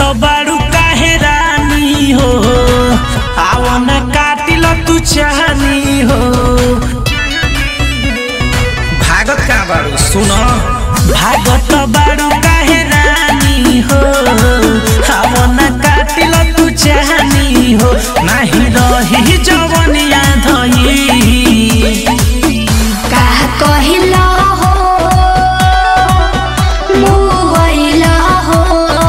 बारू काहे रानी हो आओ न काटिल तू चाहनी हो भागत कहाँ बारू सुन भागत बारू काहे रानी हो आओ न काटिल तू चाहनी हो नाही रही जवनिया धई का कहिला हो मुवैला हो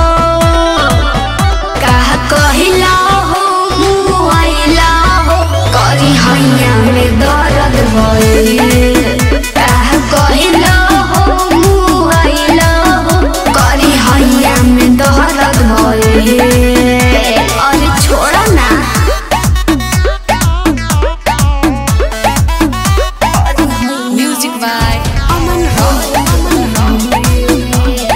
का कहिला हो मुवैला हो करी हैया में दर्द भइल का कहिला हो मुवैला हो करी हैया में दर्द भइल अरे छोड़ ना Music by Aman Roy. Aman Roy.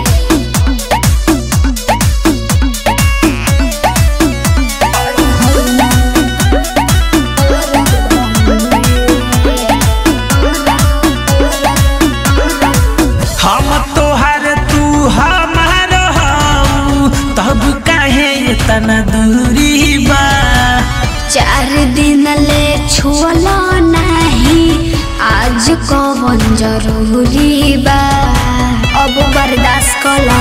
हम तोहर तू हमार हऊ तब काहे इतना दूरी बा चार दिन ले छुअला नहीं आज कवन जरूरी बा अब बर्दाश्त कला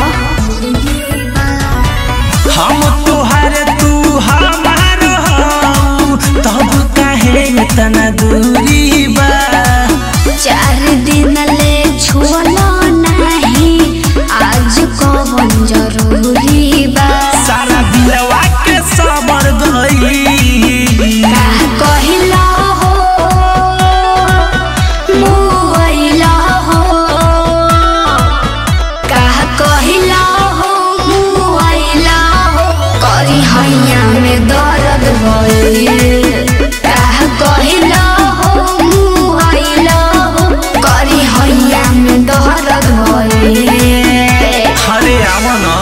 हम तोहर तू हमार हऊ तब काहे इतना दूरी बा चार दिन ले छुअला नहीं आज कवन जरूरी बा सारा दिलवा के सबर गई का कहिला हो मुवैला हो का कहिला हो मुवैला हो करी हैया में दर्द भइल का कहिला हो मुवैला हो करी हैया में दर्द भइल अरे आव न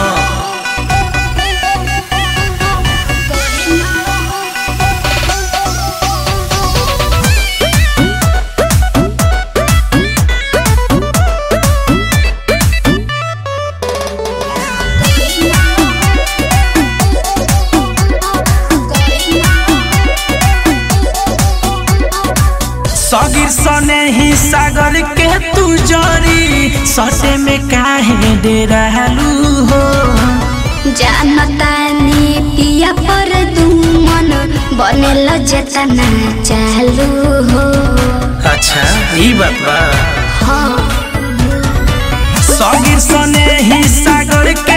सगिर सने ही सागर के तू जरी सटे में काहे डेरालू हो जानतानी पिया पर दुमन बनेल जेतना चालू हो अच्छा ई बात बा हाँ सगिर सने ही सागर